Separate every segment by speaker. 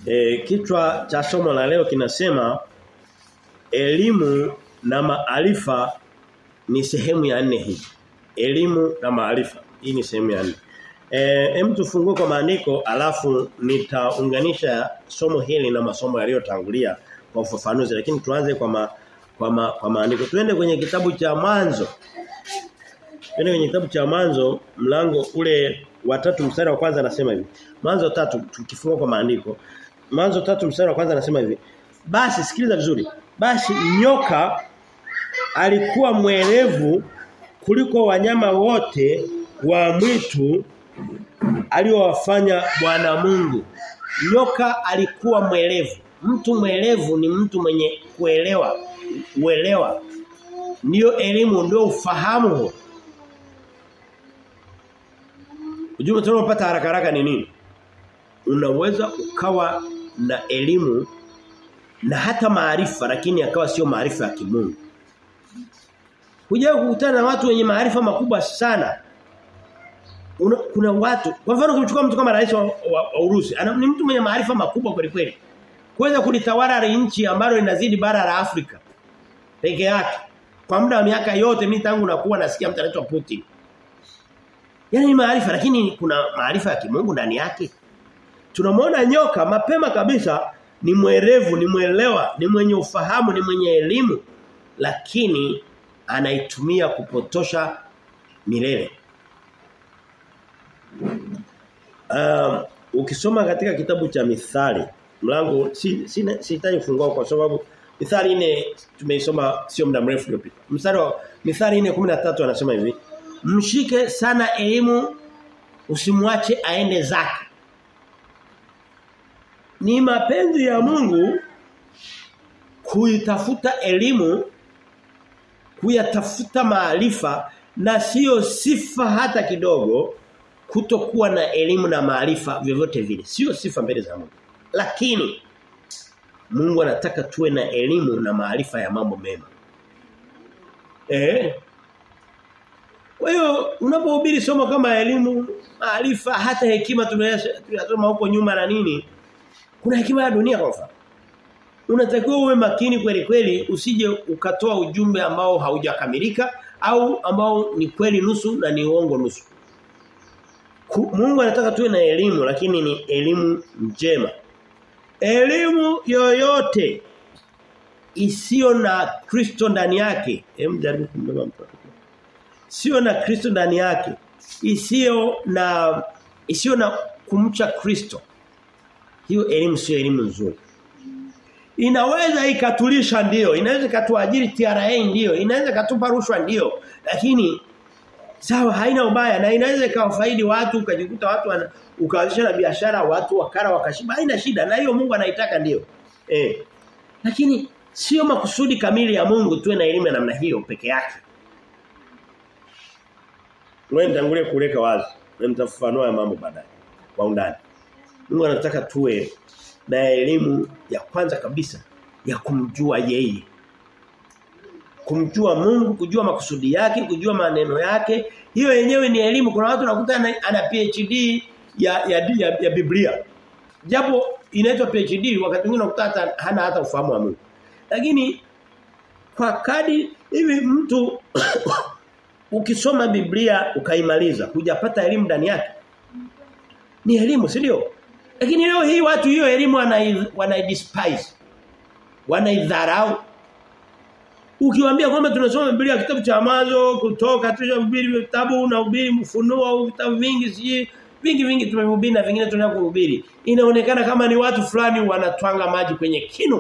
Speaker 1: E, kichwa cha somo la leo kinasema elimu na maarifa ni sehemu ya nne hii. Elimu na maarifa. Hii ni sehemu ya nne. Eh hem tufungue kwa maandiko alafu nitaunganisha somo hili na masomo yaliyotangulia kwa ufafanuzi lakini tuanze kwa ma, kwa ma, kwa maandiko. Tuende kwenye kitabu cha mwanzo. Tuende kwenye kitabu cha mwanzo mlango ule wa tatu mstari wa kwanza anasema hivi. Mwanzo tatu tukifungua kwa maandiko. Mwanzo tatu mstari wa kwanza anasema hivi. Basi sikiliza vizuri. Basi nyoka alikuwa mwerevu kuliko wanyama wote wa mwitu aliowafanya Bwana Mungu. Nyoka alikuwa mwelevu. Mtu mwelevu ni mtu mwenye kuelewa, uelewa. Ndio elimu, ndio ufahamu huo. Ujumbe tunapata haraka haraka ni nini? Unaweza ukawa na elimu na hata maarifa lakini akawa sio maarifa ya kimungu. Huja kukutana na watu wenye maarifa makubwa sana. Una, kuna watu kwa mfano kumchukua mtu kama rais wa, wa, wa Urusi ana, ni mtu mwenye maarifa makubwa kweli kweli. Kuweza kulitawala nchi ambalo linazidi bara la Afrika peke yake. Kwa muda wa miaka yote mimi tangu nakuwa nasikia mtu anaitwa Putin. Yaani maarifa lakini kuna maarifa ya kimungu ndani yake. Tunamwona nyoka mapema kabisa ni mwerevu, ni mwelewa, ni mwenye ufahamu, ni mwenye elimu lakini anaitumia kupotosha milele. Um, ukisoma katika kitabu cha Mithali, mlango si sihitaji si kufungua kwa sababu Mithali ine tumeisoma sio muda mrefu uliopita. Mstari wa Mithali 4:13 anasema hivi, mshike sana elimu usimwache aende zake. Ni mapenzi ya Mungu kuitafuta elimu kuyatafuta maarifa na sio sifa hata kidogo kutokuwa na elimu na maarifa vyovyote vile sio sifa mbele za Mungu lakini Mungu anataka tuwe na elimu na maarifa ya mambo mema eh kwa hiyo unapohubiri somo kama elimu maarifa hata hekima tunayosoma huko nyuma na nini kuna hekima ya dunia kwa mfano unatakiwa uwe makini kweli kweli usije ukatoa ujumbe ambao haujakamilika au ambao ni kweli nusu na ni uongo nusu. Mungu anataka tuwe na elimu lakini ni elimu njema. Elimu yoyote isiyo na Kristo ndani yake, hem jaribu kumbeba mtoto. Sio na Kristo ndani yake, isiyo na isiyo na kumcha Kristo. Hiyo elimu sio elimu nzuri. Inaweza ikatulisha ndio, inaweza ikatuajiri TRA ndio, inaweza ikatupa rushwa ndio, lakini sawa haina ubaya na inaweza ikawafaidi watu ukajikuta watu ukaanzisha na biashara watu wakara wakashiba haina shida na hiyo Mungu anaitaka ndio. Eh. Lakini sio makusudi kamili ya Mungu tuwe na elimu ya namna hiyo peke yake. Wewe nitangulie kuleka wazi na nitafafanua mambo baadaye kwa undani. Mungu anataka tuwe na elimu ya kwanza kabisa ya kumjua yeye. Kumjua Mungu, kujua makusudi yake, kujua maneno yake. Hiyo yenyewe ni elimu. Kuna watu nakuta ana PhD ya ya, ya, ya Biblia. Japo inaitwa PhD wakati mwingine unakuta hata hana hata ufahamu wa Mungu. Lakini kwa kadi hivi mtu ukisoma Biblia ukaimaliza, hujapata elimu ndani yake. Ni elimu, si ndio? Lakini leo hii watu hiyo elimu wanaidespise. Wanaidharau. Ukiwaambia kwamba tunasoma Biblia kitabu cha Mwanzo kutoka tunahubiri vitabu na ubiri mfunuo au vitabu vingi siji vingi vingi tumehubiri na vingine tunataka kuhubiri. Inaonekana kama ni watu fulani wanatwanga maji kwenye kinu.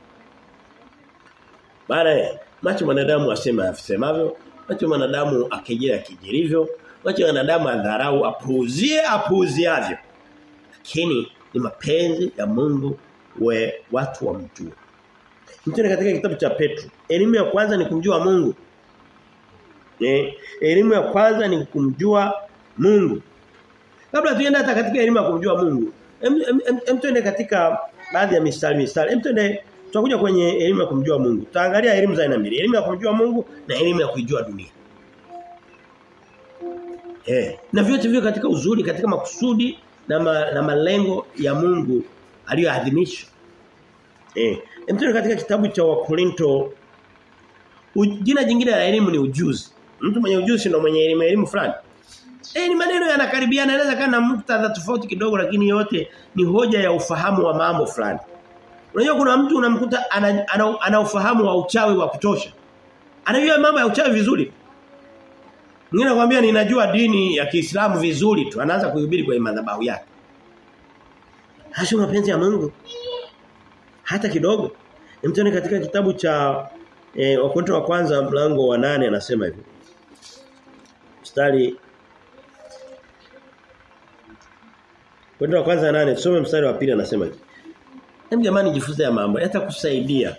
Speaker 1: Bana macho wanadamu asema asemavyo, macho wanadamu akejea kijirivyo, macho wanadamu adharau apuuzie apuuziavyo lakini ni mapenzi ya Mungu we watu wamjue. Mtume katika kitabu cha Petro, elimu ya kwanza ni kumjua Mungu. Eh, elimu ya kwanza ni kumjua Mungu. Kabla tuende hata katika elimu ya kumjua Mungu, hem tuende katika baadhi ya mistari mistari. Hem tuende tutakuja kwenye elimu ya kumjua Mungu. Tutaangalia elimu za aina mbili, elimu ya kumjua Mungu na elimu ya kuijua dunia. Eh, na vyote vivyo katika uzuri, katika makusudi na, ma, na malengo ya Mungu aliyoadhimisha. Eh, mtu katika kitabu cha Wakorinto jina jingine la elimu ni ujuzi. Mtu mwenye ujuzi ndio mwenye elimu elimu fulani. Eh ni maneno yanakaribiana yanaweza kana na muktadha tofauti kidogo lakini yote ni hoja ya ufahamu wa mambo fulani. Unajua kuna mtu unamkuta ana, ana, ana ufahamu wa uchawi wa kutosha. Anajua mambo ya uchawi vizuri. Mwingine anakuambia ninajua dini ya Kiislamu vizuri tu. Anaanza kuhubiri kwa madhabahu yake. Hasio mapenzi ya Mungu. Hata kidogo. Mtoni katika kitabu cha e, Wakorintho wa kwanza mlango wa nane anasema hivi. Mstari Wakorintho wa kwanza nane tusome mstari wa pili anasema hivi. Hem jamani jifunze ya mambo yatakusaidia.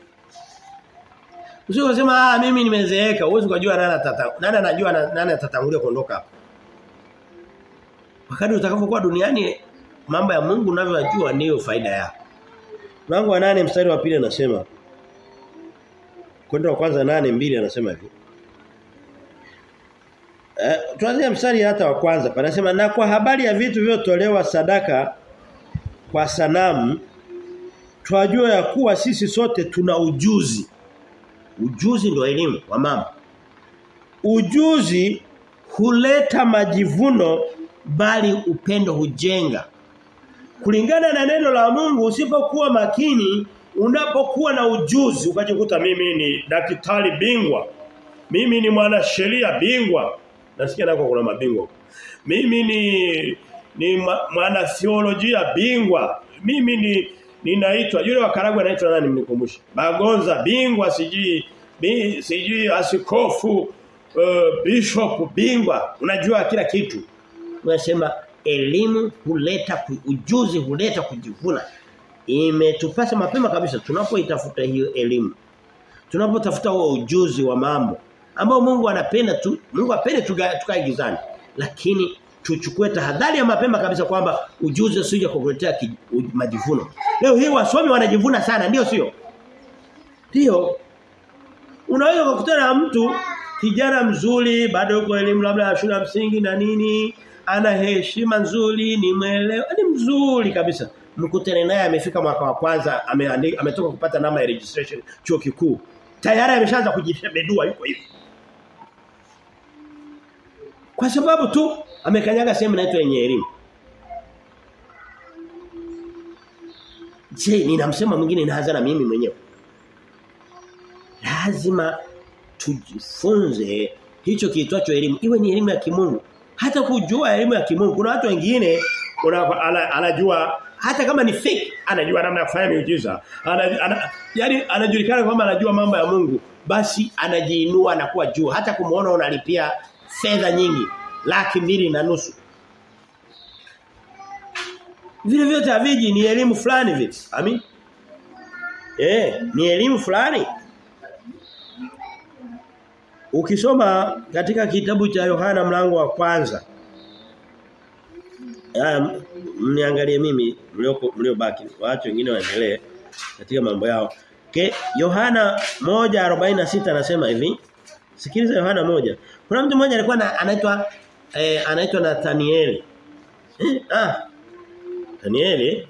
Speaker 1: Usio kusema ah mimi nimezeeka, uwezi kujua nani atata nani anajua nani atatangulia kuondoka hapa. Wakati utakapokuwa duniani mambo ya Mungu unavyojua ndiyo faida yako. Mlango wa nane mstari wa pili anasema Kwenda wa kwanza nane mbili anasema hivi. Eh tuanze mstari hata wa kwanza panasema na kwa habari ya vitu vyotolewa sadaka kwa sanamu twajua ya kuwa sisi sote tuna ujuzi. Ujuzi ndio elimu wa mama. Ujuzi huleta majivuno bali upendo hujenga. Kulingana na neno la Mungu usipokuwa makini unapokuwa na ujuzi ukajikuta mimi ni daktari bingwa. Mimi ni mwanasheria bingwa. Nasikia nako kuna mabingwa. Mimi ni ni mwana theolojia bingwa. Mimi ni ninaitwa yule wa Karagwe anaitwa nani mnikumbushe? Bagonza bingwa sijui bi, sijui askofu uh, bishop bingwa. Unajua kila kitu. Unasema elimu huleta ujuzi huleta kujivuna. Imetupasa mapema kabisa tunapoitafuta hiyo elimu. Tunapotafuta huo ujuzi wa mambo ambao Mungu anapenda tu Mungu apende tukae gizani. Lakini tuchukue tahadhari ya mapema kabisa kwamba ujuzi usije kukuletea majivuno. Leo hii wasomi wanajivuna sana ndio sio? Ndio. Unaweza kukutana na mtu kijana mzuri bado yuko elimu labda ya shule ya msingi na nini ana heshima nzuri ni mwelewa ni mzuri kabisa mkutane naye amefika mwaka wa kwanza ameandika ametoka kupata namba ya registration chuo kikuu tayari ameshaanza kujishebedua yuko hivi kwa sababu tu amekanyaga sehemu inaitwa yenye elimu Je, ninamsema mwingine inaanza na mimi mwenyewe. Lazima tujifunze hicho kiitwacho elimu. Iwe ni elimu ya kimungu. Hata kujua elimu ya kimungu. Kuna watu wengine anajua hata kama ni fake anajua namna ya kufanya miujiza. Ana, ana, yani anajulikana kwamba anajua mambo ya Mungu. Basi anajiinua na kuwa juu. Hata kumuona unalipia fedha nyingi. Laki mbili na nusu. Vile vyote haviji ni elimu fulani vile. Amin. Eh, ni elimu fulani. Ukisoma katika kitabu cha Yohana mlango wa kwanza. Haya mniangalie mimi mlioko mliobaki. Waache wengine waendelee katika mambo yao. Ke Yohana 1:46 anasema hivi. Sikiliza Yohana moja Kuna mtu mmoja alikuwa anaitwa eh, anaitwa Nathanieli. Eh, ah Danieli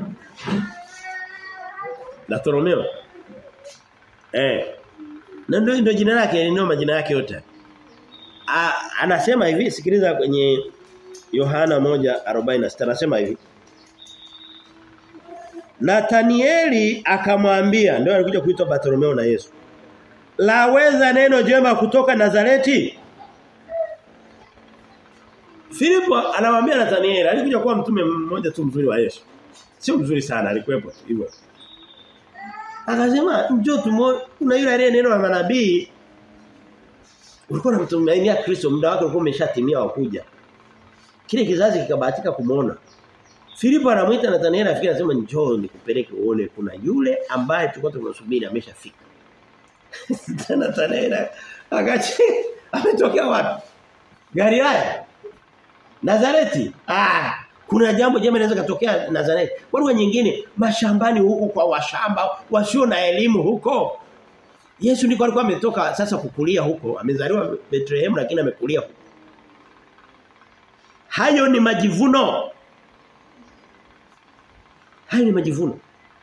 Speaker 1: Bartolomeo eh na ndio ndio jina lake ndio majina yake yote A, anasema hivi sikiliza kwenye Yohana 1:46 anasema hivi Nathanieli akamwambia ndio alikuja kuitwa Bartolomeo na Yesu Laweza neno jema kutoka Nazareti Filipo anamwambia Nathanieli alikuja kuwa mtume mmoja tu mzuri wa Yesu. Sio mzuri sana alikuwepo hivyo. Akasema njoo tumo kuna yule aliye neno la manabii ulikuwa unamtumainia Kristo muda wake ulikuwa umeshatimia wa kuja. Kile kizazi kikabahatika kumuona. Filipo anamuita Nathanieli afika anasema njoo nikupeleke uone kuna yule ambaye tulikuwa tunasubiri ameshafika. Nathanieli akachi ametokea wapi? Galilaya. Nazareti. Ah, kuna jambo jema linaweza kutokea Nazareti. Kwa lugha nyingine, mashambani huku kwa washamba wasio na elimu huko. Yesu ndiko alikuwa ametoka sasa kukulia huko. Amezaliwa Bethlehem lakini amekulia huko. Hayo ni majivuno. Hayo ni majivuno.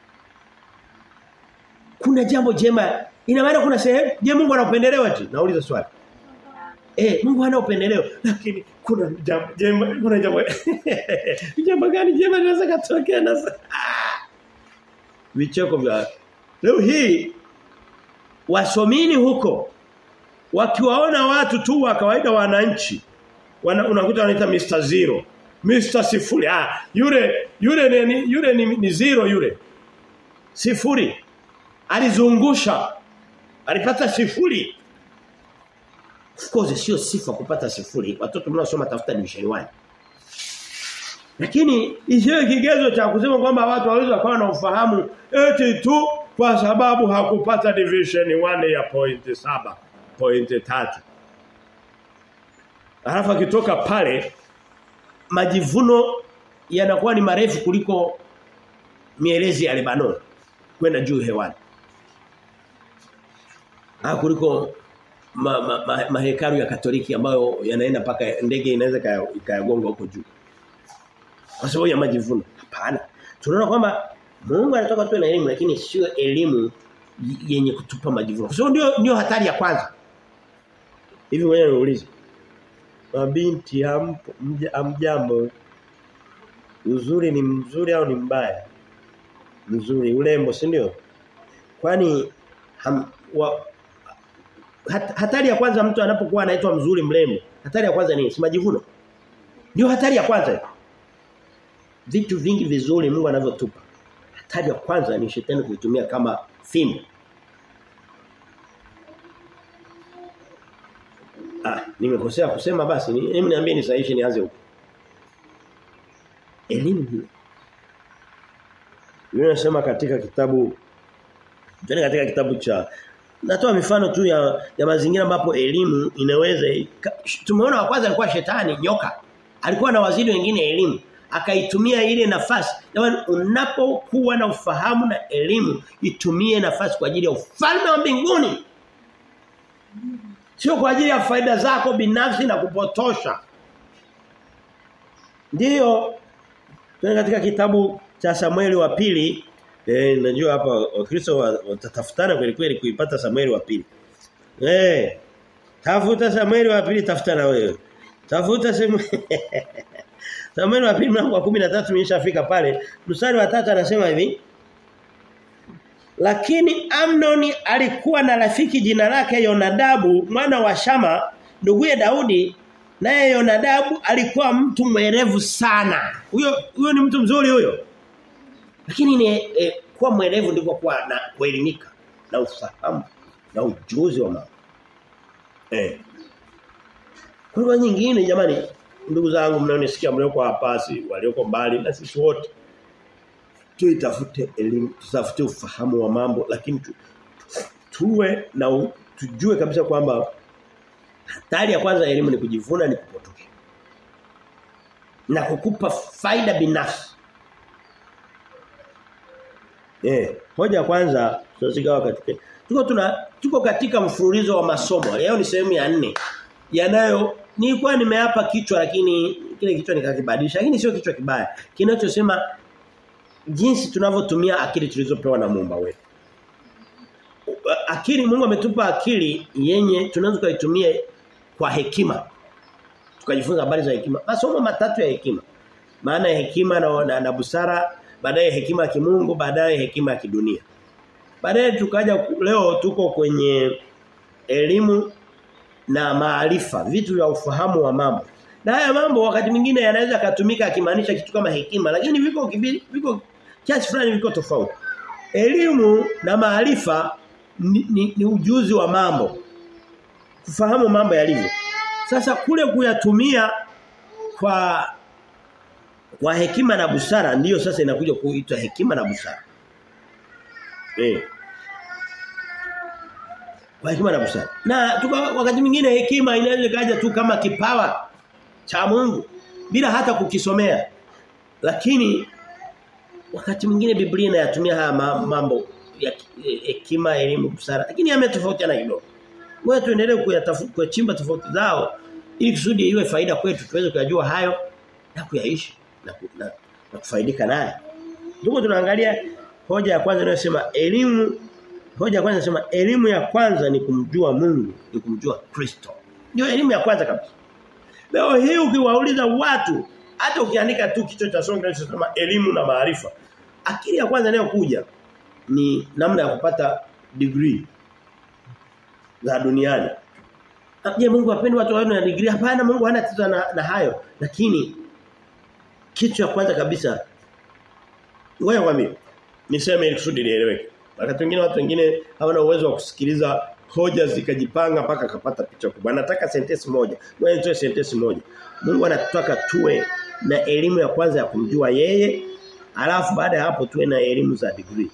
Speaker 1: Kuna jambo jema. Ina maana kuna sehemu je Mungu ana upendeleo eti? Nauliza swali. Eh, Mungu hana upendeleo, lakini kuna jambo jema, kuna jambo. jambo gani jema linaweza kutokea na ah. Vicheko vya leo hii wasomini huko wakiwaona watu tu wa kawaida wananchi wana, unakuta wanaita Mr. Zero Mr. Sifuri ah yule yule ni yule ni, ni zero yule sifuri alizungusha alipata sifuri of course sio sifa kupata sifuri watoto mnaosoma tafuta division 1 lakini isiwe kigezo cha kusema kwamba watu waweza kuwa na ufahamu eti tu kwa sababu hakupata division 1 ya point saba point tatu Alafu akitoka pale majivuno yanakuwa ni marefu kuliko mielezi ya Lebanon kwenda juu hewani. Ah kuliko mahekalu ma, ma, ma ya Katoliki ambayo yanaenda paka ndege inaweza ikayagonga huko juu. Kwa sababu ya majivuno. Hapana. Tunaona kwamba Mungu anatoka tu na elimu lakini sio elimu yenye kutupa majivuno. Kwa sababu ndio ndio hatari ya kwanza. Hivi wewe unauliza. Mabinti hampo amjambo. Uzuri ni mzuri au ni mbaya? Mzuri, urembo, si ndio? Kwani ham, wa, hat, hatari ya kwanza mtu anapokuwa anaitwa mzuri mrembo. Hatari ya kwanza ni si majivuno. Ndio hatari ya kwanza. Vitu vingi vizuri Mungu anavyotupa. Hatari ya kwanza ni shetani kuitumia kama fimbo. Ah, nimekosea kusema basi. Mimi niambie nisahihishe nianze huko. Elimu hiyo. Yule anasema katika kitabu Tuende katika kitabu cha natoa mifano tu ya ya mazingira ambapo elimu inaweza tumeona wa kwanza alikuwa shetani nyoka. Alikuwa na waziri wengine elimu akaitumia ile nafasi. Jamani unapokuwa na ufahamu na elimu itumie nafasi kwa ajili ya ufalme wa mbinguni. Sio kwa ajili ya faida zako binafsi na kupotosha. Ndiyo Tuende katika kitabu cha Samueli wa pili eh najua hapa Wakristo watatafutana kweli kweli kuipata Samueli wa pili. Eh tafuta Samueli wa pili tafuta na wewe. Tafuta Samueli Samueli wa pili mlango wa 13 nimeshafika pale. Mstari wa 3 anasema hivi lakini Amnoni alikuwa na rafiki jina lake Yonadabu mwana wa Shama nduguye Daudi naye Yonadabu alikuwa mtu mwerevu sana. Huyo huyo ni mtu mzuri huyo. Lakini ni e, kuwa mwerevu ndiko kuwa na kuelimika na ufahamu na ujuzi wa mambo. Eh. Kwa nyingine jamani ndugu zangu mnaonisikia mlioko hapa si walioko mbali na sisi wote tuitafute elimu tutafute ufahamu wa mambo lakini tu, tuwe na u, tujue kabisa kwamba hatari ya kwanza elimu ni kujivuna ni kupotosha na kukupa faida binafsi eh hoja ya kwanza tunasigawa katika tuko tuna tuko katika mfululizo wa masomo leo ni sehemu ya nne yanayo nilikuwa nimeapa kichwa lakini kile kichwa nikakibadilisha lakini sio kichwa kibaya kinachosema jinsi tunavyotumia akili tulizopewa na Muumba wetu. Akili Mungu ametupa akili yenye tunaweza kuitumia kwa hekima. Tukajifunza habari za hekima. Masomo matatu ya hekima. Maana ya hekima na, na, na busara, baadaye hekima ya kimungu, baadaye hekima ya kidunia. Baadaye tukaja leo tuko kwenye elimu na maarifa, vitu vya ufahamu wa mambo. Na haya mambo wakati mwingine yanaweza kutumika akimaanisha kitu kama hekima lakini viko viko kiasi fulani viko tofauti. Elimu na maarifa ni, ni, ni ujuzi wa mambo. Kufahamu mambo yalivyo. Sasa kule kuyatumia kwa kwa hekima na busara ndiyo sasa inakuja kuitwa hekima na busara. Eh. Kwa hekima na busara. Na tuka, wakati mwingine hekima inaweza kaja tu kama kipawa cha Mungu bila hata kukisomea. Lakini wakati mwingine Biblia inayatumia haya mambo ya hekima, elimu, busara. Lakini yametofautiana kidogo. Wewe tuendelee kuyatafuta kuchimba tofauti zao ili kusudi iwe faida kwetu tuweze kujua hayo na kuyaishi na, na, na kufaidika naye. Ndugu tunaangalia hoja ya kwanza inayosema elimu hoja ya kwanza inasema elimu ya kwanza ni kumjua Mungu, ni kumjua Kristo. Ndio elimu ya kwanza kabisa. Leo hii ukiwauliza watu hata ukiandika tu kichwa cha somo kinachosema elimu na maarifa. Akili ya kwanza inayokuja ni namna ya kupata degree za duniani. Je, Mungu hapendi watu wawe na degree? Hapana, Mungu hana tatizo na, na hayo. Lakini kitu cha kwanza kabisa ngoja kwambie niseme ili kusudi lieleweke. Wakati wengine watu wengine hawana uwezo wa kusikiliza hoja zikajipanga mpaka kapata picha kubwa. Anataka sentensi moja. Ngoja nitoe sentensi moja. Mungu anataka tuwe na elimu ya kwanza ya kumjua yeye, alafu baada ya hapo tuwe na elimu za degree.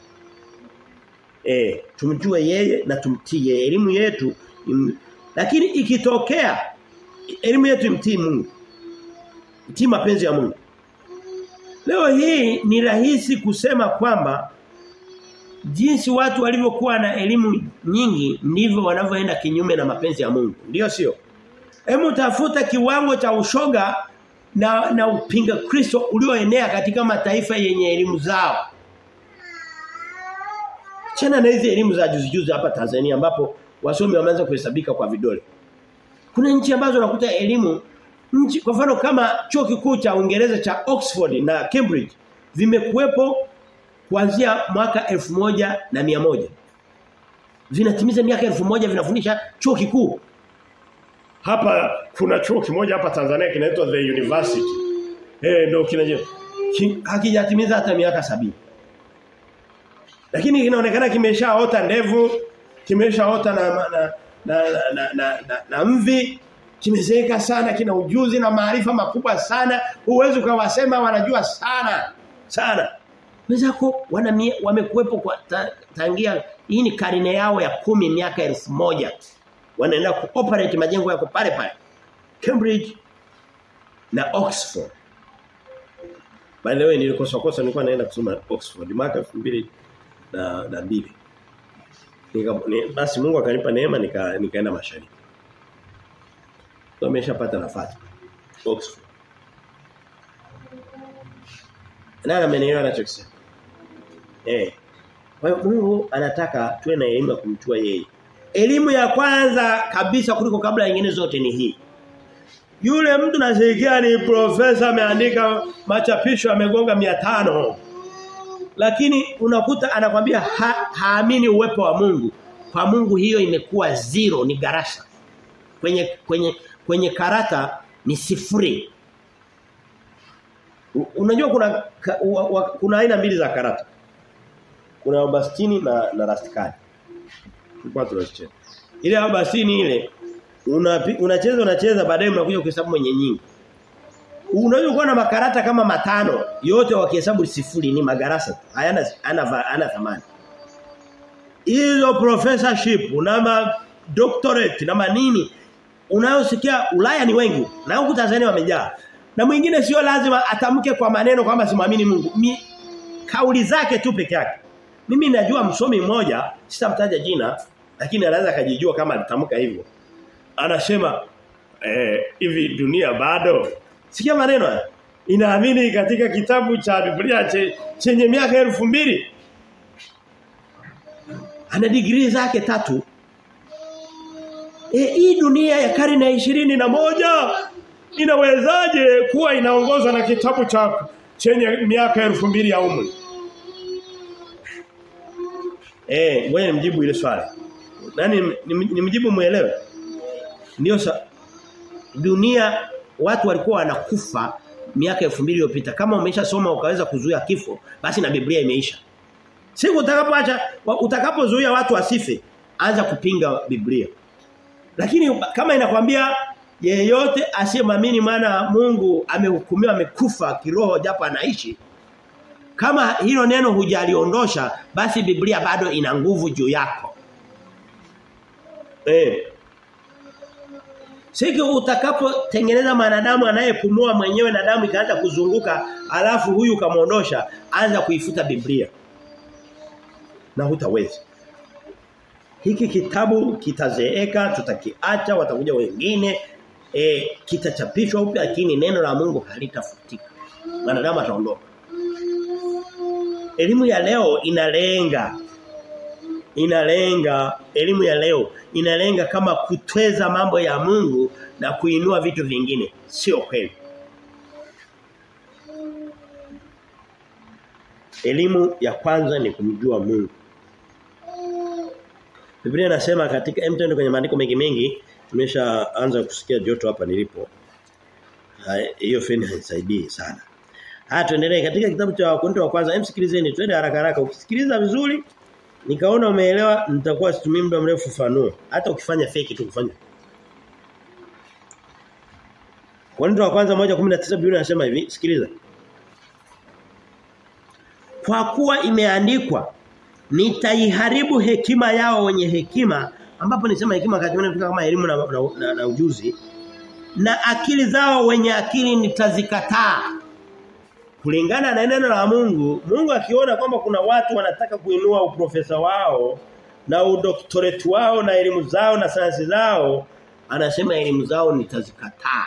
Speaker 1: Eh, tumjue yeye na tumtii yeye. Elimu yetu im, lakini ikitokea elimu yetu imtii Mungu. Mtii mapenzi ya Mungu. Leo hii ni rahisi kusema kwamba jinsi watu walivyokuwa na elimu nyingi ndivyo wanavyoenda kinyume na mapenzi ya Mungu. Ndiyo sio? Hebu tafuta kiwango cha ushoga na na upinga Kristo ulioenea katika mataifa yenye elimu zao. Chana na hizi elimu za juzi juzi hapa Tanzania ambapo wasomi wameanza kuhesabika kwa vidole. Kuna nchi ambazo unakuta elimu nchi kwa mfano kama chuo kikuu cha Uingereza cha Oxford na Cambridge vimekuwepo kuanzia mwaka elfu moja na mia moja Vinatimiza miaka elfu moja vinafundisha chuo kikuu. Hapa kuna chuo kimoja hapa Tanzania kinaitwa The University. Eh ndio kinaje. Hakijatimiza hata miaka sabini Lakini kinaonekana kimeshaota ndevu, kimeshaota na na na na, na, na, na, na mvi kimezeeka sana kina ujuzi na maarifa makubwa sana huwezi ukawasema wanajua sana sana wenzako wana wamekuepo kwa ta, tangia hii ni karine yao ya kumi miaka elfu moja wanaenda kuoperate majengo yako pale pale Cambridge na Oxford by the way nilikosa kosa nilikuwa naenda kusoma Oxford mwaka 2000 na na mbili nika ni, basi Mungu akanipa neema nika nikaenda mashariki ameshapata nafasi Oxford Nani amenielewa anachokisema Eh kwa hiyo Mungu anataka tuwe na elimu ya kumjua yeye Elimu ya kwanza kabisa kuliko kabla nyingine zote ni hii Yule mtu nasikia ni profesa ameandika machapisho amegonga 500 lakini unakuta anakwambia ha, haamini uwepo wa Mungu kwa Mungu hiyo imekuwa zero ni garasha kwenye kwenye kwenye karata ni sifuri. Unajua kuna ka, u, u, kuna aina mbili za karata. Kuna obastini na na rastikali. Tulikuwa tunacheza. Ile obastini ile unacheza una unacheza baadaye mnakuja kuhesabu mwenye nyingi. Unaweza kuwa na makarata kama matano yote wakihesabu sifuri ni magarasa hayana ana ana thamani. Hizo professorship na ma doctorate na manini unayosikia Ulaya ni wengi na huku Tanzania wamejaa. Na mwingine sio lazima atamke kwa maneno kwamba simwamini Mungu. Mi, kauli zake tu peke yake. Mimi najua msomi mmoja, sitamtaja jina, lakini anaweza kujijua kama alitamka hivyo. Anasema eh hivi dunia bado. Sikia maneno haya. Inaamini katika kitabu cha Biblia che, chenye miaka elfu mbili Ana degree zake tatu E, hii dunia ya karne ya ishirini na moja inawezaje kuwa inaongozwa na kitabu cha chenye miaka elfu mbili ya umri? Eh, ngoja nimjibu ile swali. Nani nimjibu muelewe? Ndio sa dunia watu walikuwa wanakufa miaka elfu mbili iliyopita. Kama umeshasoma ukaweza kuzuia kifo, basi na Biblia imeisha. Siku utakapoacha utakapozuia watu wasife, anza kupinga Biblia. Lakini kama inakwambia yeyote asiyemwamini maana Mungu amehukumiwa amekufa kiroho japo anaishi kama hilo neno hujaliondosha basi Biblia bado ina nguvu juu yako. Eh. Siku utakapotengeneza manadamu anayepumua mwenyewe na damu ikaanza kuzunguka alafu huyu kamuondosha anza kuifuta Biblia. Na hutaweza. Hiki kitabu kitazeeka, tutakiacha, watakuja wengine, e, kitachapishwa upya lakini neno la Mungu halitafutika. Wanadamu ataondoka. elimu ya leo inalenga inalenga elimu ya leo inalenga kama kutweza mambo ya Mungu na kuinua vitu vingine sio kweli Elimu ya kwanza ni kumjua Mungu Biblia inasema katika mtendo kwenye maandiko mengi mengi tumeshaanza kusikia joto hapa nilipo hiyo feni haisaidii sana Haya tuendelee katika kitabu cha Wakorintho wa kwanza emsikilizeni twende haraka haraka ukisikiliza vizuri nikaona umeelewa nitakuwa situmii muda mrefu fanuo hata ukifanya fake tu kufanya Wakorintho wa kwanza 1:19 Biblia inasema hivi sikiliza Kwa kuwa imeandikwa nitaiharibu hekima yao wenye hekima ambapo nisema hekima katika kama elimu na, na, na, na ujuzi na akili zao wenye akili nitazikataa kulingana na neno la Mungu Mungu akiona kwamba kuna watu wanataka kuinua uprofesa wao na udoktorate wao na elimu zao na sayansi zao anasema elimu zao nitazikataa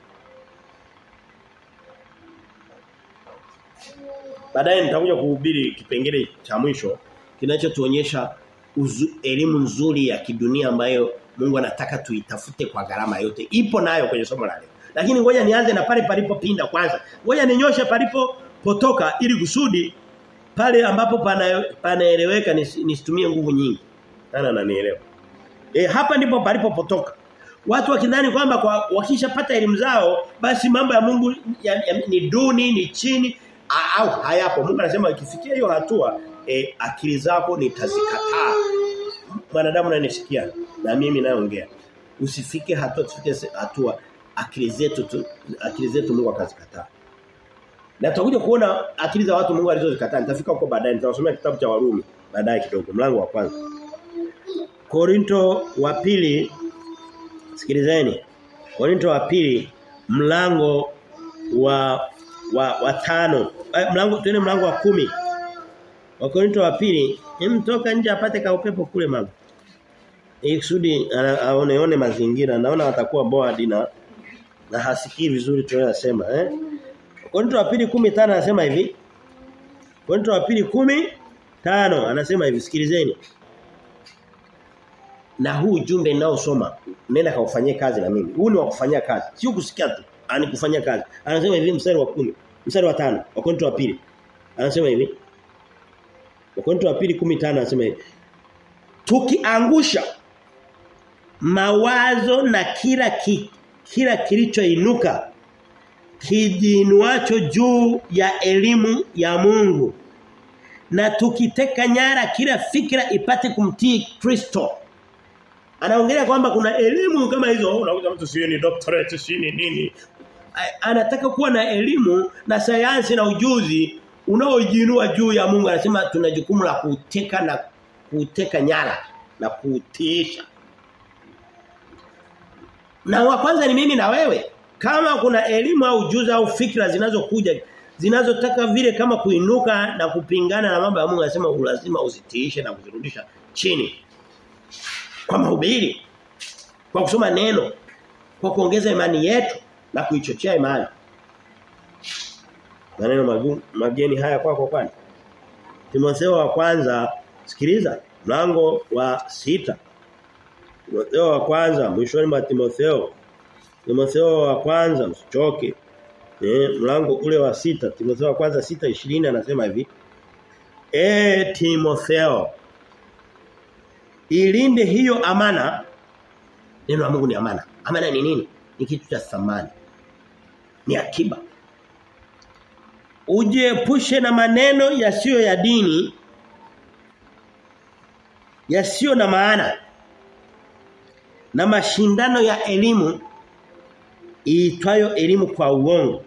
Speaker 1: Baadaye nitakuja kuhubiri kipengele cha mwisho kinachotuonyesha elimu nzuri ya kidunia ambayo Mungu anataka tuitafute kwa gharama yote. Ipo nayo kwenye somo la leo. Lakini ngoja nianze na pale palipopinda kwanza. Ngoja ninyoshe palipo potoka ili kusudi pale ambapo pana panaeleweka nisitumie nguvu nyingi. Nana ananielewa. E, hapa ndipo palipopotoka. Watu wakidhani kwamba kwa wakishapata elimu zao basi mambo ya Mungu ya, ya, ni duni, ni chini au hayapo. Mungu anasema ikifikia hiyo hatua e, akili zako nitazikataa. Mwanadamu ananisikia na mimi naongea. Usifike hatua tufike hatua akili zetu tu, akili zetu Mungu akazikataa. Na tutakuja kuona akili za watu Mungu alizozikataa. Nitafika huko baadaye nitawasomea kitabu cha Warumi baadaye kidogo mlango wa kwanza. Korinto wa pili sikilizeni. Korinto wa pili mlango wa wa, wa tano eh, mlango tuende mlango wa kumi Wakorinto wa pili mtoka nje apate ka upepo kule mama ili kusudi aoneone mazingira naona watakuwa bored na na hasikii vizuri tunayosema eh Wakorinto wa pili 15 anasema hivi Wakorinto wa pili 15 anasema hivi sikilizeni na huu ujumbe ninaosoma nenda kaufanyie kazi na mimi huu ni wa kufanyia kazi sio kusikia tu ani kufanya kazi anasema hivi mstari wa kumi mstari wa tano Wakorintho wa pili anasema hivi Wakorintho wa pili 15 anasema hivi tukiangusha mawazo na kila ki, kila kilichoinuka kijinuacho juu ya elimu ya Mungu na tukiteka nyara kila fikra ipate kumtii Kristo anaongelea kwamba kuna elimu kama hizo unakuta mtu sio ni doctorate sio ni nini anataka kuwa na elimu na sayansi na ujuzi unaojiinua juu ya Mungu anasema tuna jukumu la kuteka na kuteka nyara na kutiisha na wa kwanza ni mimi na wewe kama kuna elimu au ujuzi au fikra zinazokuja zinazotaka vile kama kuinuka na kupingana na mambo ya Mungu anasema lazima uzitiishe na kuzirudisha chini kwa mahubiri kwa kusoma neno kwa kuongeza imani yetu na kuichochea imani maneno mageni haya kwako kwani Timotheo wa kwanza sikiliza mlango wa sita Timotheo wa kwanza mwishoni mwa Timotheo Timotheo wa kwanza msichoke eh mlango ule wa sita Timotheo wa kwanza sita ishirini anasema hivi E Timotheo ilinde hiyo amana neno la Mungu ni amana amana ni nini ni kitu cha thamani ni akiba ujiepushe na maneno yasiyo ya dini yasiyo na maana na mashindano ya elimu iitwayo elimu kwa uongo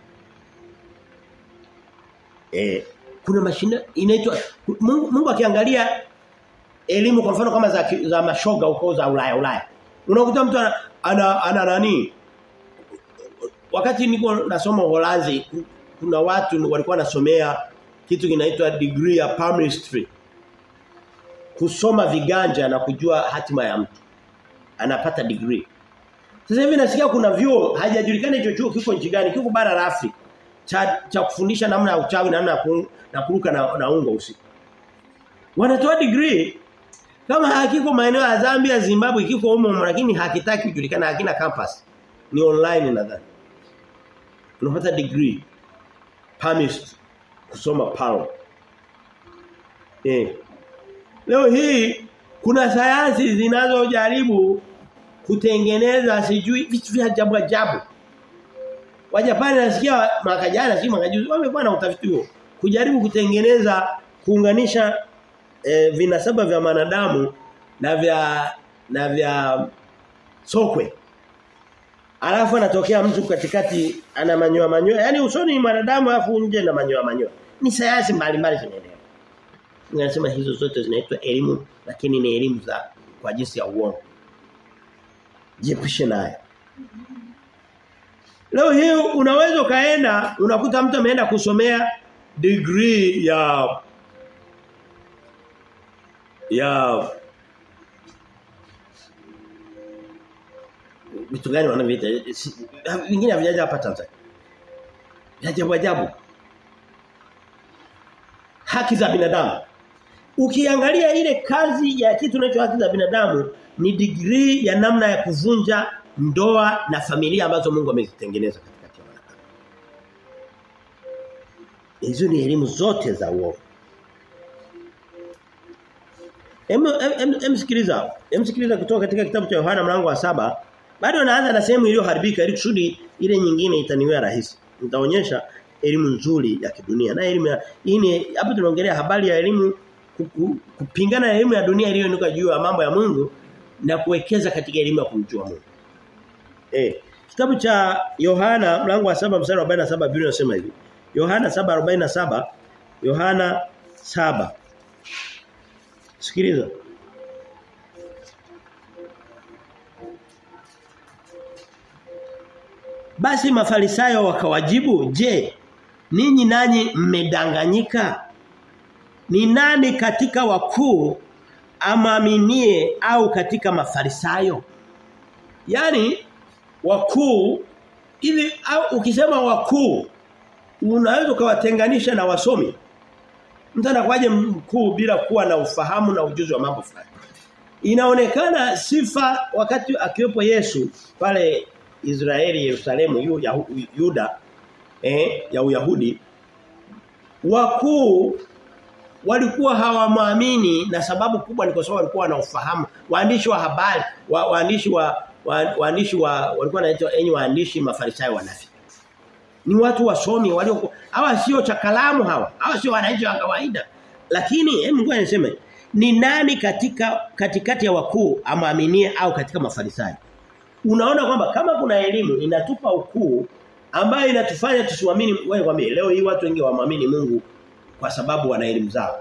Speaker 1: eh kuna mashindano inaitwa Mungu, Mungu akiangalia elimu kwa mfano kama za, za mashoga huko za Ulaya Ulaya unakuta mtu ana, ana, ana nani wakati niko nasoma Uholanzi kuna watu walikuwa nasomea kitu kinaitwa degree ya palmistry kusoma viganja na kujua hatima ya mtu anapata degree sasa hivi nasikia kuna vyuo hajajulikana hicho chuo kiko nchi gani kiko bara la Afrika cha, cha kufundisha namna ya uchawi namna ya ku, na kuruka na, na ungo usiku. Wanatoa degree kama hakiko maeneo ya Zambia, Zimbabwe kiko humo lakini hakitaki kujulikana hakina campus. Ni online nadhani. Unapata degree. Permit kusoma pao. Eh. Leo hii kuna sayansi zinazojaribu kutengeneza sijui vitu vya ajabu ajabu. Wajapani nasikia mwaka jana si mwaka juzi wamekuwa na utafiti huo kujaribu kutengeneza kuunganisha e, vinasaba vya manadamu na vya na vya sokwe. Alafu anatokea mtu katikati ana manyoa manyoa. Yaani usoni ni mwanadamu alafu nje na manyoa manyoa. Ni sayansi mbalimbali zinaendelea. Ninasema hizo zote zinaitwa elimu lakini ni elimu za kwa jinsi ya uongo. Jiepushe nayo. Leo hii unaweza kaenda unakuta mtu ameenda kusomea degree ya ya vitu gani wanaviita vingine havijaja hapa Tanzania. Ajabu ajabu. Haki za binadamu. Ukiangalia ile kazi ya kitu kinacho haki za binadamu ni degree ya namna ya kuvunja ndoa na familia ambazo Mungu amezitengeneza katikati ya wanadamu. Hizo ni elimu zote za uongo. Em em, em sikiliza. Em sikiliza kutoka katika kitabu cha Yohana mlango wa saba bado anaanza na sehemu iliyoharibika ili kusudi ile nyingine itaniwe rahisi. Nitaonyesha elimu nzuri ya kidunia. Na elimu ya hii ni hapa tunaongelea habari ya elimu kupingana na elimu ya dunia iliyoinuka juu ya mambo ya Mungu na kuwekeza katika elimu ya kumjua Mungu. Eh, kitabu cha Yohana mlango wa 7 mstari wa 47 Biblia inasema hivi. Yohana 7:47 Yohana 7 Sikiliza. Basi mafarisayo wakawajibu, "Je, ninyi nanyi mmedanganyika? Ni nani katika wakuu amaminie au katika mafarisayo?" Yaani wakuu ili au ukisema wakuu unaweza ukawatenganisha na wasomi. Mtu anakuwaje mkuu bila kuwa na ufahamu na ujuzi wa mambo fulani. Inaonekana sifa wakati akiwepo Yesu pale Israeli Yerusalemu yu, ya, Yuda eh, ya Uyahudi wakuu walikuwa hawamwamini na sababu kubwa ni kwa sababu walikuwa na ufahamu waandishi wa habari wa, waandishi wa wa, waandishi wa walikuwa wanaitwa enyi waandishi mafarisayo wanafiki ni watu wasomi walio hawa sio cha kalamu hawa hawa sio wananchi wa kawaida lakini hebu ngoja niseme ni nani katika katikati ya wakuu amaaminie au katika mafarisayo unaona kwamba kama kuna elimu inatupa ukuu ambayo inatufanya tusiamini wewe kwambie leo hii watu wengi waamini Mungu kwa sababu wana elimu zao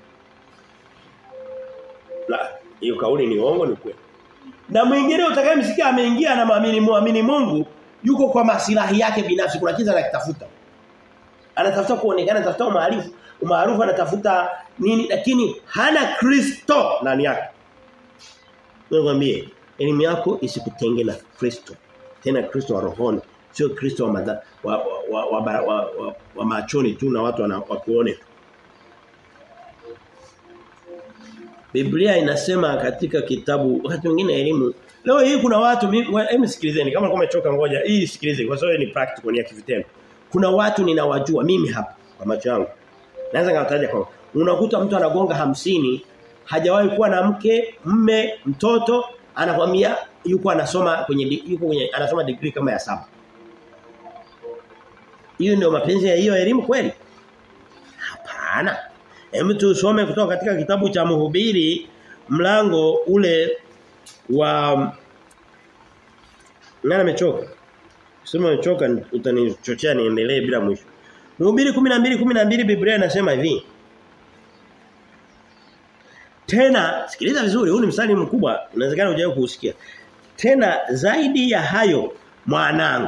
Speaker 1: la hiyo kauli ni uongo ni kweli na mwingine utakayemsikia ameingia na maamini muamini Mungu yuko kwa maslahi yake binafsi kuna kitu anakitafuta anatafuta kuonekana anatafuta umaarufu umaarufu anatafuta nini lakini hana Kristo ndani yake Nikwambie elimu yako isikutenge na Kristo tena Kristo wa rohoni sio Kristo wa, madha, wa, wa, wa, wa, wa, wa, wa machoni tu na watu wakuone Biblia inasema katika kitabu wakati mwingine elimu leo hii kuna watu hebu sikilizeni kama kama umechoka ngoja hii sikilize kwa sababu ni practical ni ya kivitendo kuna watu ninawajua mimi hapa kwa macho yangu naweza ngataja kwa unakuta mtu anagonga hamsini hajawahi kuwa na mke mme mtoto anakwambia yuko anasoma kwenye yuko kwenye anasoma degree kama ya saba hiyo ndio mapenzi ya hiyo elimu kweli hapana Hebu tusome kutoka katika kitabu cha Mhubiri mlango ule wa Nani amechoka? Sema amechoka utanichochea niendelee bila mwisho. Mhubiri 12 12 Biblia inasema hivi. Tena sikiliza vizuri huu ni mstari mkubwa inawezekana hujawahi kuusikia. Tena zaidi ya hayo mwanangu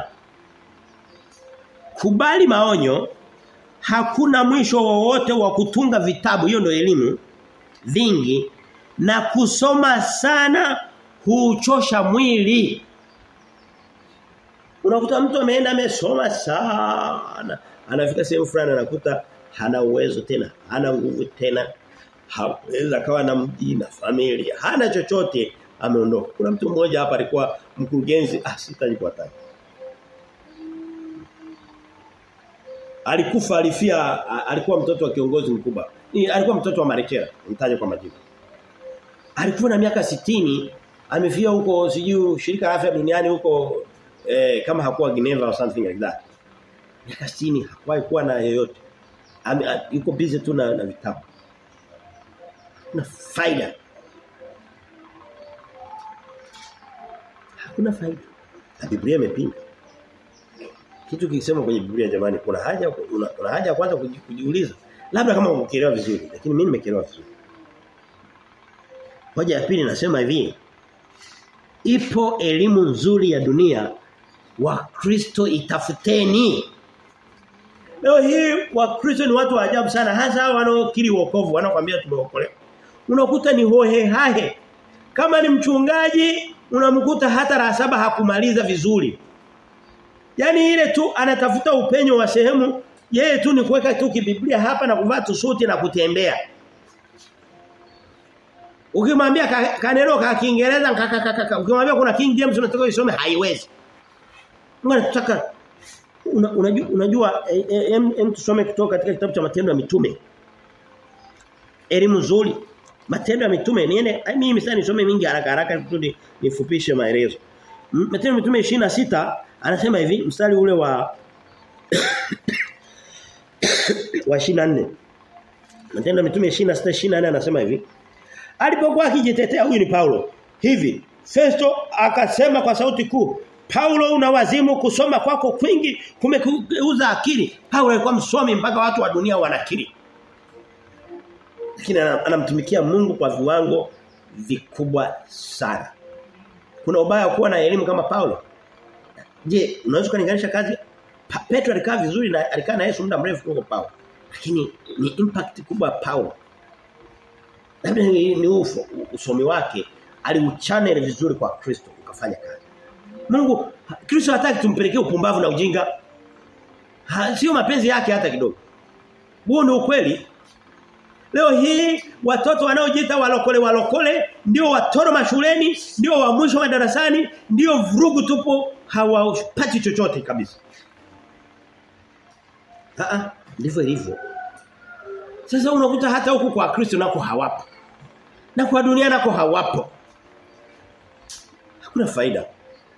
Speaker 1: kubali maonyo hakuna mwisho wowote wa kutunga vitabu hiyo ndio elimu vingi na kusoma sana huchosha mwili unakuta mtu ameenda amesoma sana anafika sehemu fulani anakuta hana uwezo tena, hana nguvu tena. Hawezi akawa na mji na familia, hana chochote ameondoka. Kuna mtu mmoja hapa alikuwa mkurugenzi, ah sitaji kuwataja. Alikufa alifia alikuwa mtoto wa kiongozi mkubwa. Ni alikuwa mtoto wa Marekera, mtaje kwa majina. Alikuwa na miaka sitini amefia huko sijui shirika la afya duniani huko eh, kama hakuwa Geneva or something like that. Miaka 60 hakuwahi kuwa na yoyote. Ame, yuko busy tu na, na vitabu. Na faida. Hakuna faida. Na Biblia imepinga. Kitu kikisema kwenye Biblia jamani kuna haja una, una haja kwanza kujiuliza. Labda kama umekielewa vizuri, lakini mimi nimekielewa vizuri. Hoja ya pili nasema hivi. Ipo elimu nzuri ya dunia Wakristo itafuteni. Leo hii Wakristo ni watu wa ajabu sana hasa hao wanaokiri wokovu wanakuambia tumeokolewa. Unakuta ni hohe hahe. Kama ni mchungaji unamkuta hata la saba hakumaliza vizuri. Yaani ile tu anatafuta upenyo wa sehemu yeye tu ni kuweka tu kibiblia hapa na kuvaa tusuti na kutembea. Ukimwambia kaneno ka Kiingereza kaka ukimwambia kuna King James unataka usome haiwezi. Mungu anataka una, unajua, unajua em, em tusome kutoka katika kitabu cha matendo ya mitume. Elimu nzuri. Matendo ya mitume niende mimi msani nisome mingi haraka haraka kusudi nifupishe maelezo. Matendo ya mitume 26 anasema hivi mstari ule wa wa 24. Matendo ya mitume 26 24 anasema hivi. Alipokuwa akijitetea huyu ni Paulo. Hivi Festo akasema kwa sauti kuu Paulo una wazimu kusoma kwako kwingi kumekeuza akili. Paulo alikuwa msomi mpaka watu wa dunia wanakiri. Lakini anamtumikia Mungu kwa viwango vikubwa sana. Kuna ubaya kuwa na elimu kama Paulo. Je, unaweza kulinganisha kazi pa, Petro alikaa vizuri na alikaa na Yesu muda mrefu kuliko Paulo. Lakini ni impact kubwa Paulo. Labda ni, ni ufo, usomi wake aliuchannel vizuri kwa Kristo ukafanya kazi. Mungu Kristo hataki tumpelekee upumbavu na ujinga. Ha, sio mapenzi yake hata kidogo. Huo ni ukweli. Leo hii watoto wanaojiita walokole walokole ndio watoro mashuleni, ndio wa mwisho madarasani, ndio vurugu tupo hawapati chochote kabisa. Ah ndivyo ilivyo. Sasa unakuta hata huku kwa Kristo nako hawapo. Na kwa dunia nako hawapo. Hakuna faida.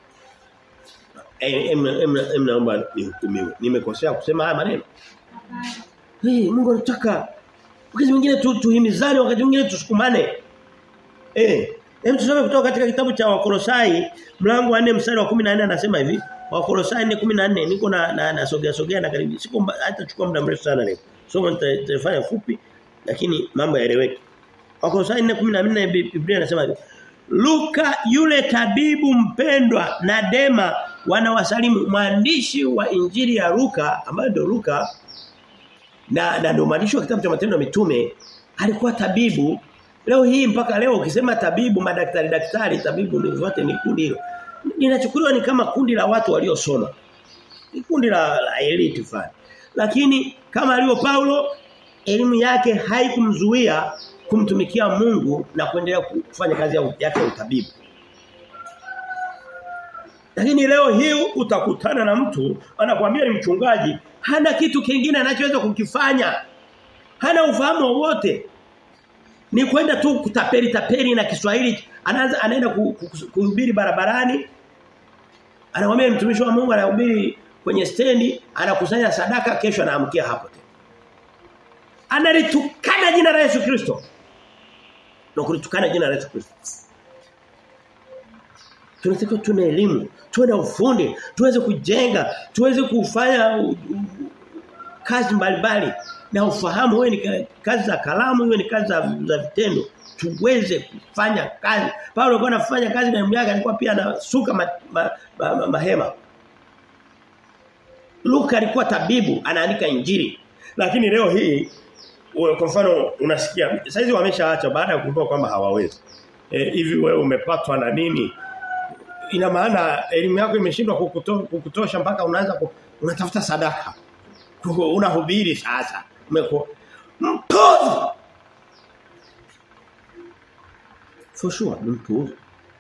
Speaker 1: Em naomba nihukumiwe. Nimekosea kusema haya maneno. Hey, Mungu anataka wakati mwingine tu tuhimizane, wakati mwingine tusukumane. Eh, hem tusome kutoka katika kitabu cha Wakolosai mlango wa 4 mstari wa 14 anasema hivi. Wakolosai 4:14 niko na na, na sogea sogea na karibu. Siku hata chukua muda mrefu sana leo. Somo nitafanya fupi lakini mambo yaeleweke. Wakolosai 4:14 Biblia inasema hivi. Luka yule tabibu mpendwa na Dema wanawasalimu mwandishi wa injili ya Luka ambaye ndio Luka na na ndio mwandishi wa kitabu cha matendo ya mitume alikuwa tabibu leo hii mpaka leo ukisema tabibu madaktari daktari tabibu ni zote ni kundi hilo linachukuliwa ni kama kundi la watu waliosoma ni kundi la, la elite fulani lakini kama alivyo Paulo elimu yake haikumzuia kumtumikia Mungu na kuendelea kufanya kazi yake ya utabibu lakini leo hii utakutana na mtu anakuambia ni mchungaji hana kitu kingine anachoweza kukifanya. Hana ufahamu wowote. Ni kwenda tu kutapeli tapeli na Kiswahili anaanza anaenda kuhubiri barabarani. Anamwambia mtumishi wa Mungu anahubiri kwenye stendi, anakusanya sadaka kesho anaamkia hapo tena. Analitukana jina la Yesu Kristo. Na kulitukana jina la Yesu Kristo. Tunatakiwa tuna elimu, tuwe na ufundi, tuweze kujenga, tuweze kufanya u, u, kazi mbalimbali na ufahamu wewe ni kazi za kalamu, wewe ni kazi za, za vitendo, tuweze kufanya kazi. Paulo alikuwa anafanya kazi na yake alikuwa pia anasuka ma, ma, ma, ma, mahema. Luka alikuwa tabibu, anaandika injili. Lakini leo hii kwa mfano unasikia saizi wameshaacha baada ya kugundua kwamba hawawezi. E, hivi wewe umepatwa na nini? ina maana elimu yako imeshindwa kukuto, kukutosha mpaka unaanza ku, unatafuta sadaka. unahubiri sasa umekuwa mpuzi for sure ni mpuzi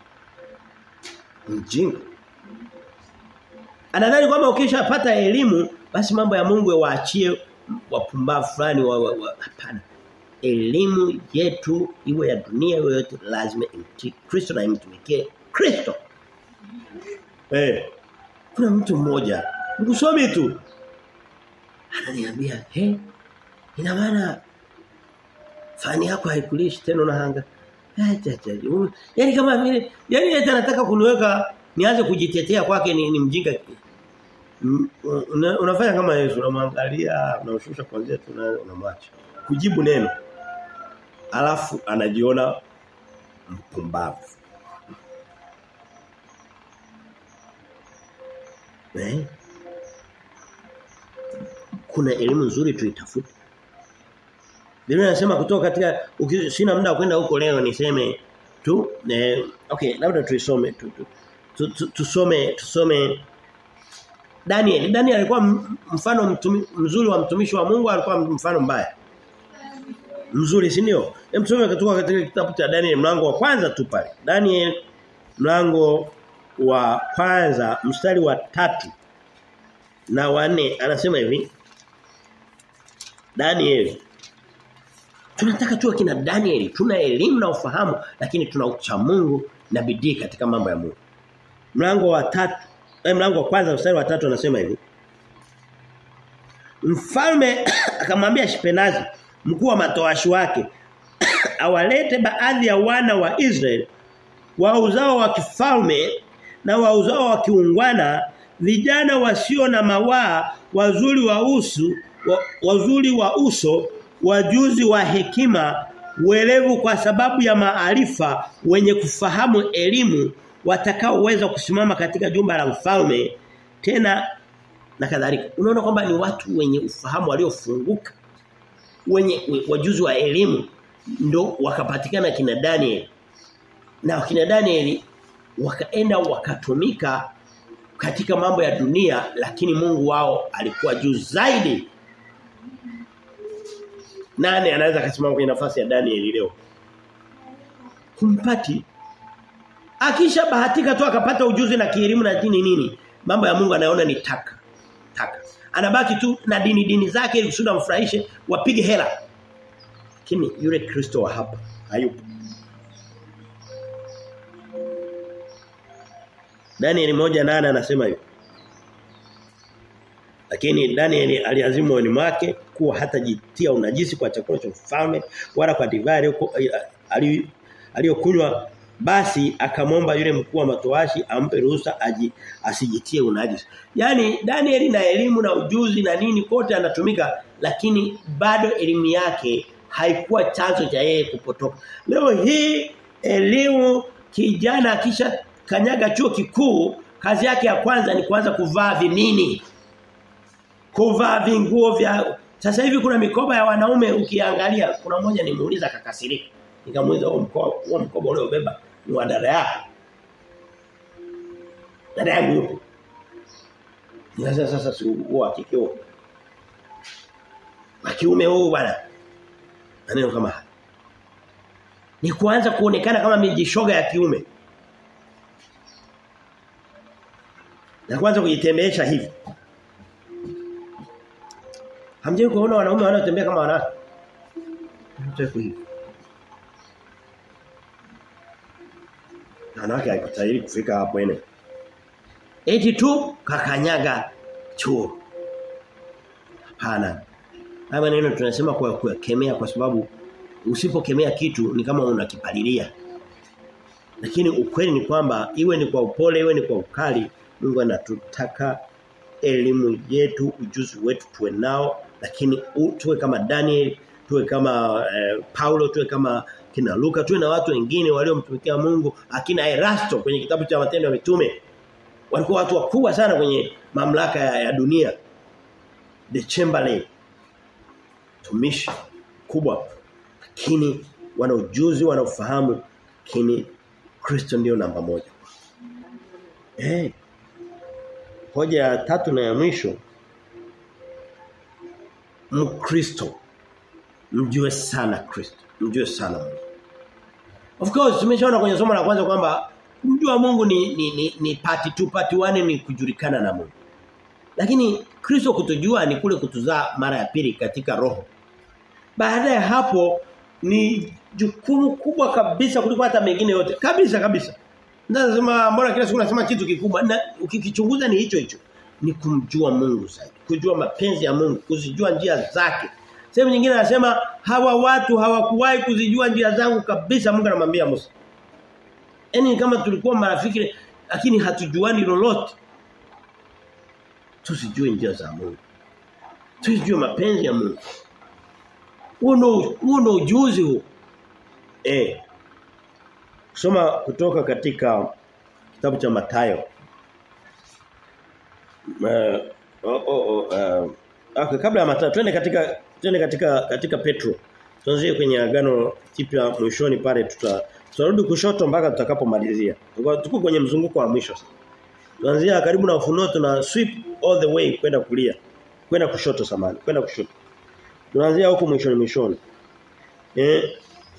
Speaker 1: mjinga anadhani kwamba ukishapata elimu basi mambo ya Mungu waachie wapumbavu fulani wa, wa, wa, hapana elimu yetu iwe ya dunia iwe yote lazima imtii Kristo na imtumikie Kristo eh kuna mtu mmoja mkusomi tu ananiambia he ina maana fani yako haikulishi tena unahanga Yaani kama vile yani yeye anataka kuniweka nianze kujitetea kwake ni, ni mjinga. Una, unafanya kama Yesu unamwangalia unamshusha kwanza tu unamwacha. Kujibu neno. Alafu anajiona mpumbavu. Eh? Kuna elimu nzuri tuitafute. Biblia inasema kutoka katika sina muda wa kwenda huko leo niseme tu eh, okay labda tuisome tu, tu, tu, tu, tusome tusome Daniel Daniel alikuwa mfano mtumi, mzuri wa mtumishi wa Mungu alikuwa mfano mbaya mzuri si ndio hem tusome kutoka katika kitabu cha Daniel mlango wa kwanza tu pale Daniel mlango wa kwanza mstari wa tatu na wanne anasema hivi Daniel Tunataka tuwe kina Daniel, tuna elimu na ufahamu lakini tuna ucha Mungu na bidii katika mambo ya Mungu. Mlango wa tatu, eh, mlango wa kwanza mstari wa tatu anasema hivi. Mfalme akamwambia Shipenazi, mkuu wa matoashi wake, awalete baadhi ya wana wa Israeli wa uzao wa kifalme na wa uzao wa kiungwana, vijana wasio na mawaa, wazuri wa uso, wa, wazuri wa uso wajuzi wa hekima uelevu kwa sababu ya maarifa wenye kufahamu elimu watakaoweza kusimama katika jumba la mfalme tena na kadhalika unaona kwamba ni watu wenye ufahamu waliofunguka wenye wajuzi wa elimu ndo wakapatikana kina Daniel na kina Daniel wakaenda wakatumika katika mambo ya dunia lakini Mungu wao alikuwa juu zaidi nani anaweza kusimama kwenye nafasi ya Daniel leo? Kumpati. Akisha bahatika tu akapata ujuzi na kielimu na dini nini? Mambo ya Mungu anaona ni taka. Taka. Anabaki tu na dini dini zake ili kusudi amfurahishe wapige hela. Lakini yule Kristo wa hapa hayupo. Daniel moja nane anasema hivi. Lakini Daniel aliazimu moyoni mwake kuwa hatajitia unajisi kwa chakula cha mfalme wala kwa divai aliyokunywa basi akamwomba yule mkuu wa matoashi ampe ruhusa aji asijitie unajisi. Yaani Daniel na elimu na ujuzi na nini kote anatumika lakini bado elimu yake haikuwa chanzo cha yeye kupotoka. Leo hii elimu kijana kisha kanyaga chuo kikuu kazi yake ya kwanza ni kuanza kuvaa vinini kuvaa vinguo vya sasa hivi kuna mikoba ya wanaume ukiangalia kuna mmoja nimuuliza kakasirika nikamuuliza huo mkoba huo mkoba ule ubeba ni wa dada yako dada yangu yupo sasa sasa si huo akikio wa kiume huu bwana maneno kama haya ni kuanza kuonekana kama mijishoga ya kiume na kwanza kujitembesha hivi Hamjui kuona wanaume wanaotembea kama wanawake? Mteko hivi. Wanawake haikutahiri kufika hapo ene. Eti tu kakanyaga chuo. Hapana. Haya maneno tunasema kwa kukemea kwa sababu usipokemea kitu ni kama unakipalilia. Lakini ukweli ni kwamba iwe ni kwa upole iwe ni kwa ukali Mungu anatutaka elimu yetu ujuzi wetu tuwe nao lakini u, tuwe kama Daniel tuwe kama eh, Paulo tuwe kama kina Luka tuwe na watu wengine waliomtumikia Mungu akina Erasto kwenye kitabu cha matendo ya mitume walikuwa watu wakubwa sana kwenye mamlaka ya, ya dunia the Chamberlain tumishi kubwa lakini wana ujuzi wana ufahamu lakini Kristo ndio namba moja eh hoja ya tatu na ya mwisho Mkristo mjue sana Kristo, mjue sana Mungu. Of course tumeshaona kwenye somo la kwanza kwamba kumjua Mungu ni ni, ni, ni part 2 part 1 ni kujulikana na Mungu. Lakini Kristo kutujua ni kule kutuzaa mara ya pili katika roho. Baada ya hapo ni jukumu kubwa kabisa kuliko hata mengine yote. Kabisa kabisa. Nasema mbona kila siku nasema kitu kikubwa na ukikichunguza ni hicho hicho. Ni kumjua Mungu zaidi. Kujua mapenzi ya Mungu, kuzijua njia zake. Sehemu nyingine anasema hawa watu hawakuwahi kuzijua njia zangu kabisa Mungu anamwambia Musa. Yaani kama tulikuwa marafiki lakini hatujuani lolote. Tusijue njia za Mungu. Tusijue mapenzi ya Mungu. Huo ndo ujuzi huo. Eh. Soma kutoka katika kitabu cha Mathayo. Uh, oh, oh, uh, okay, kabla ya Mathayo twende katika twende katika katika Petro. Tuanzie kwenye agano kipya mwishoni pale tuta tutarudi kushoto mpaka tutakapomalizia. Tuko kwenye mzunguko wa mwisho sasa. Tuanzia karibu na ufunuo tuna sweep all the way kwenda kulia. Kwenda kushoto samani, kwenda kushoto. Tunaanzia huko mwishoni mwishoni. Eh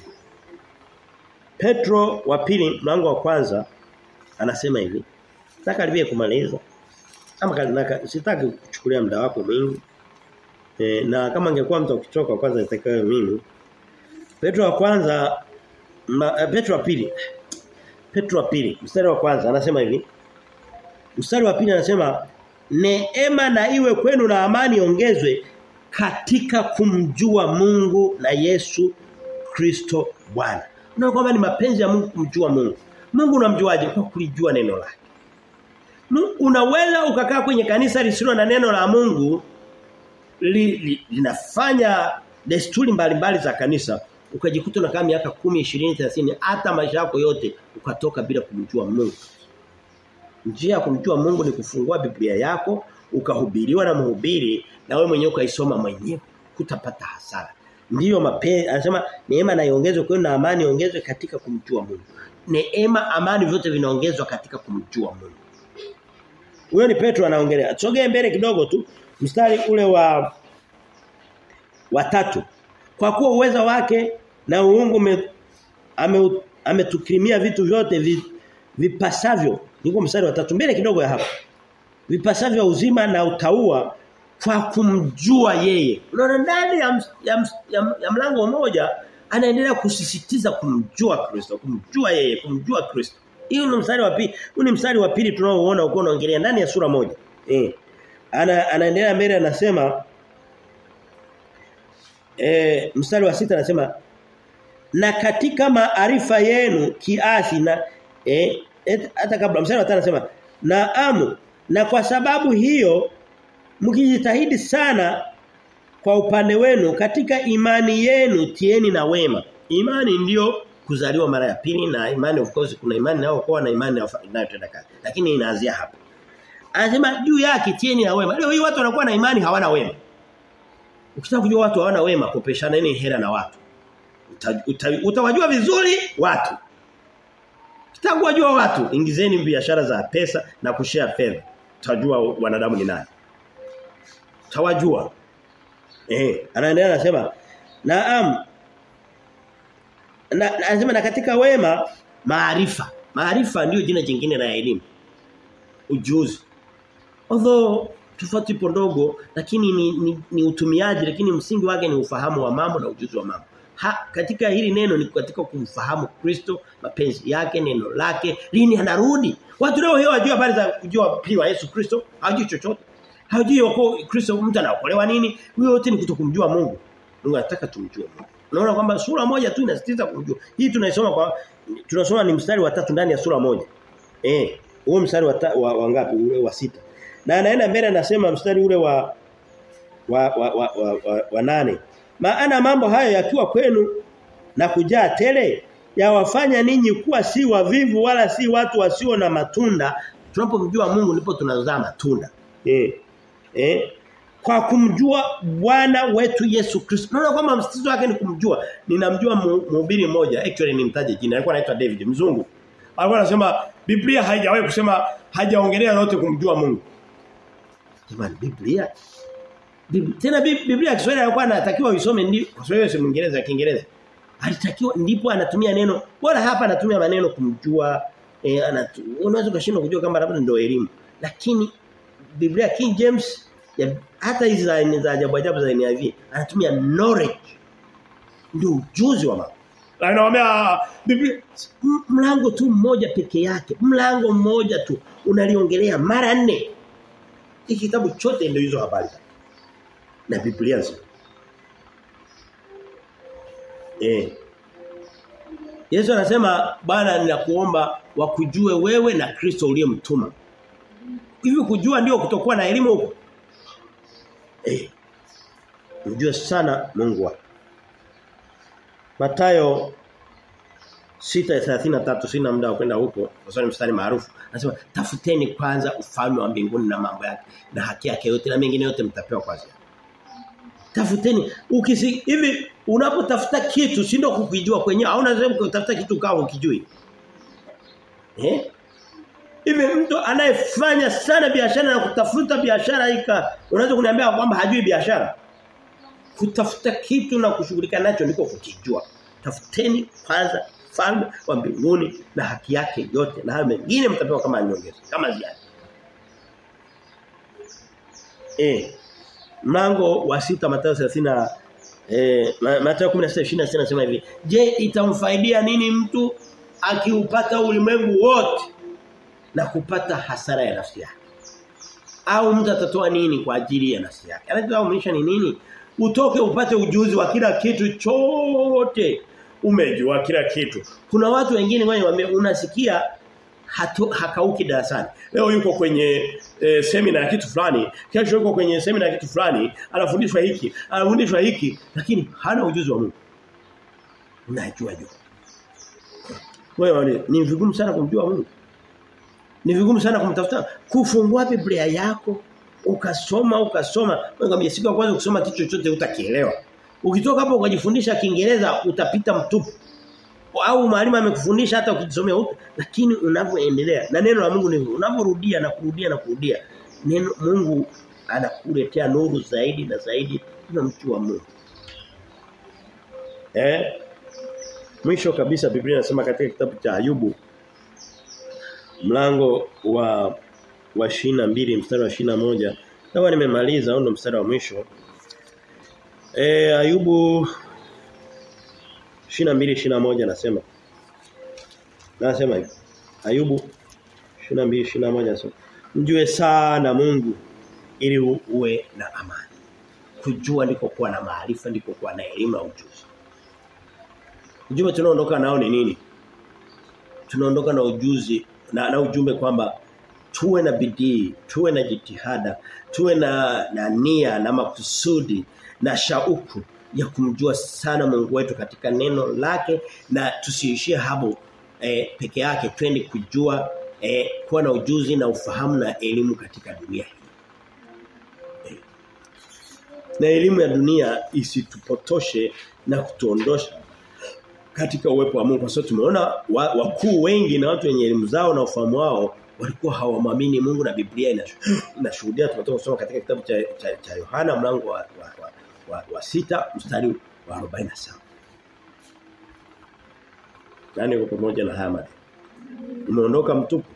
Speaker 1: Petro wa pili mlango wa kwanza anasema hivi. Nataka karibia kumaliza. Ama kanaka sitaki kuchukulia muda wako mwingi. E, na kama angekuwa mtu ukichoka kwanza nitakayo mimi. Petro wa kwanza ma, Petro wa pili. Petro wa pili mstari wa kwanza anasema hivi. Mstari wa pili anasema neema na iwe kwenu na amani ongezwe katika kumjua Mungu na Yesu Kristo Bwana. Unaona kwamba ni mapenzi ya Mungu kumjua Mungu. Mungu unamjuaje? Kwa kulijua neno lake. Unaweza ukakaa kwenye kanisa lisilo na neno la Mungu li, li, linafanya desturi mbalimbali za kanisa ukajikuta unakaa miaka 10, 20, 30 hata maisha yako yote ukatoka bila kumjua Mungu. Njia ya kumjua Mungu ni kufungua Biblia yako ukahubiriwa na mhubiri na wewe mwenyewe ukaisoma mwenyewe kutapata hasara. Ndiyo mapenzi anasema neema na iongezwe kwenu na amani iongezwe katika kumjua Mungu. Neema amani vyote vinaongezwa katika kumjua Mungu. Huyo ni Petro anaongelea. Sogee mbele kidogo tu mstari ule wa wa tatu. Kwa kuwa uweza wake na uungu me, ame, ametukirimia vitu vyote vi, vipasavyo. Niko mstari wa tatu mbele kidogo ya hapa. Vipasavyo uzima na utaua kwa kumjua yeye. Unaona ndani ya, ya, ya, ya mlango mmoja anaendelea kusisitiza kumjua Kristo, kumjua yeye, kumjua Kristo. Hiyo ni mstari wa pili. Huu ni mstari wa pili tunaoona uko unaongelea ndani ya sura moja. Eh. Ana anaendelea mbele anasema eh mstari wa sita anasema na katika maarifa yenu kiasi na eh hata kabla mstari wa tano anasema naamu na kwa sababu hiyo mkijitahidi sana kwa upande wenu katika imani yenu tieni na wema. Imani ndiyo kuzaliwa mara ya pili na imani of course kuna imani nao kwa na imani inayotenda kazi. Lakini inaanzia hapa. Anasema juu yake tieni na wema. Leo hii watu wanakuwa na imani hawana wema. Ukitaka kujua watu hawana wema kopeshana nini hela na watu. Uta, uta, utawajua vizuri watu. Ukitaka kujua watu ingizeni biashara za pesa na kushare fedha. Utajua wanadamu ni nani tawajua. Eh, anaendelea anasema, "Naam." Na anasema na katika wema maarifa. Maarifa ndio jina jingine la elimu. Ujuzi. Although tofauti ipo ndogo lakini ni, ni, ni utumiaji lakini msingi wake ni ufahamu wa mambo na ujuzi wa mambo. Ha, katika hili neno ni katika kumfahamu Kristo, mapenzi yake, neno lake, lini anarudi. Watu leo hiyo wajua habari za kujua pili wa Yesu Kristo, hawajui chochote. Hajui wako Kristo mtu anaokolewa nini? Huyo yote ni kutokumjua Mungu. Mungu anataka tumjue Mungu. Unaona kwamba sura moja tu inasisitiza kumjua. Hii tunaisoma kwa tunasoma ni mstari wa tatu ndani ya sura moja. Eh, huo mstari wa, ta, wa, wa ngapi? Ule wa sita. Na anaenda mbele anasema mstari ule wa wa wa, wa, wa, wa, wa nane. Maana mambo hayo yakiwa kwenu na kujaa tele yawafanya ninyi kuwa si wavivu wala si watu wasio na matunda. Tunapomjua Mungu ndipo tunazaa matunda. Eh. Eh? Kwa kumjua Bwana wetu Yesu Kristo. Unaona kwamba msitizo wake ni kumjua. Ninamjua mhubiri mmoja, actually nimtaje jina. Alikuwa anaitwa David Mzungu. Alikuwa anasema Biblia haijawahi kusema hajaongelea yote kumjua Mungu. Jamani Biblia Bib- Tena Bib- Biblia ya Kiswahili alikuwa anatakiwa uisome ndi kwa Kiswahili si Kiingereza Kiingereza. Alitakiwa ndipo anatumia neno bora hapa anatumia maneno kumjua eh, anatu, unaweza ukashindwa kujua kama labda ndio elimu. Lakini Biblia King James ya, hata hizi za za ajabu ajabu za NIV anatumia knowledge ndio ujuzi wa mambo. Anawaambia Biblia m- mlango tu mmoja peke yake, mlango mmoja tu unaliongelea mara nne. Hiki kitabu chote ndio hizo habari. Na Biblia nzima. Eh. Yesu anasema Bwana ninakuomba wakujue wewe na Kristo uliyemtuma. Hivi kujua ndio kutokuwa na elimu huko. Eh. Mjue sana Mungu wako. Matayo 6:33 sina muda wa kwenda huko kwa sababu ni mstari maarufu. Anasema tafuteni kwanza ufalme wa mbinguni na mambo yake na haki yake yote na mengine yote mtapewa kwanza. Tafuteni ukisi hivi unapotafuta kitu si ndio kukijua kwenyewe au unaweza kutafuta kitu kama ukijui. Eh? Hivi mtu anayefanya sana biashara na kutafuta biashara ika unaweza kuniambia kwamba hajui biashara? Kutafuta kitu na kushughulika nacho ndiko kukijua. Tafuteni kwanza falme wa mbinguni na haki yake yote na hayo mengine mtapewa kama nyongeza kama ziada. Eh mlango wa sita Mathayo 30 eh Ma- Mathayo 16:26 nasema hivi je itamfaidia nini mtu akiupata ulimwengu wote na kupata hasara ya nafsi yake au mtu atatoa nini kwa ajili ya nafsi yake anachomaanisha ni nini utoke upate ujuzi wa kila kitu chote umejua kila kitu kuna watu wengine ngoja niwaambie unasikia hatu, hakauki darasani. Leo yuko kwenye e, semina ya kitu fulani, kesho yuko kwenye semina ya kitu fulani, anafundishwa hiki, anafundishwa hiki, lakini hana ujuzi wa Mungu. Unajua jua. Wewe ni vigumu sana kumjua Mungu. Ni vigumu sana kumtafuta. Kufungua Biblia yako ukasoma ukasoma, ngambia siku ya kwanza ukisoma kitu chochote utakielewa. Ukitoka hapo ukajifundisha Kiingereza utapita mtupu au mwalimu amekufundisha hata ukijisomea huko lakini unavyoendelea na neno la Mungu ni unavyorudia na kurudia na kurudia neno Mungu anakuletea nuru zaidi na zaidi na mtu wa Mungu eh mwisho kabisa Biblia inasema katika kitabu cha Ayubu mlango wa wa mbili mstari wa moja kama nimemaliza au ndo mstari wa mwisho eh Ayubu 22 21 nasema. Nasema hivi. Ayubu 22 21 nasema. Mjue sana Mungu ili uwe na amani. Kujua ndiko kuwa na maarifa ndiko kuwa na elimu na ujuzi. Ujumbe tunaondoka nao ni nini? Tunaondoka na ujuzi na, na ujumbe kwamba tuwe na bidii, tuwe na jitihada, tuwe na, na nia na makusudi na shauku ya kumjua sana Mungu wetu katika neno lake na tusiishie hapo eh, peke yake twende kujua eh, kuwa na ujuzi na ufahamu na elimu katika dunia hii. Eh. Na elimu ya dunia isitupotoshe na kutuondosha katika uwepo wa Mungu kwa sababu tumeona wakuu wengi na watu wenye elimu zao na ufahamu wao walikuwa hawamwamini Mungu na Biblia inashuhudia tunatoka kusoma katika kitabu cha cha, cha Yohana mlango wa, wa, wa wa, wa sita mstari wa 47. Nani uko pamoja na haya maneno? Umeondoka mtupu.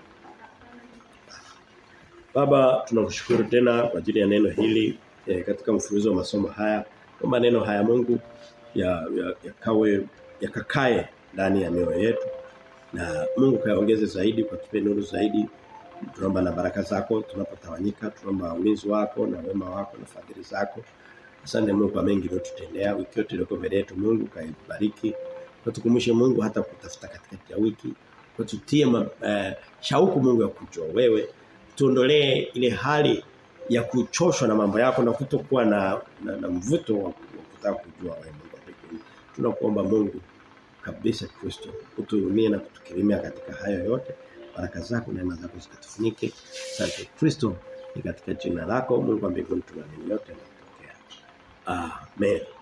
Speaker 1: Baba tunakushukuru tena kwa ajili ya neno hili eh, katika mfululizo wa masomo haya. Kwa maneno haya Mungu ya yakawe ya yakakae ndani ya mioyo yetu. Na Mungu kaongeze zaidi kwa tupe nuru zaidi. Tunaomba na baraka zako tunapotawanyika, tunaomba ulinzi wako na wema wako na fadhili zako. Asante Mungu kwa mengi uliyotutendea wiki yote iliyoko mbele yetu Mungu kaibariki. Tukumbushe Mungu hata kutafuta katikati ya wiki. Tutie uh, shauku Mungu ya kujua wewe. Tuondolee ile hali ya kuchoshwa na mambo yako na kutokuwa na, na, na mvuto wa kutaka kujua wewe Mungu pekee. Tunakuomba Mungu kabisa Kristo utuhurumie na kutukirimia katika hayo yote. Baraka zako na neema zako zikatufunike. Asante Kristo ni katika jina lako Mungu wa mbinguni tunaamini yote. Amen.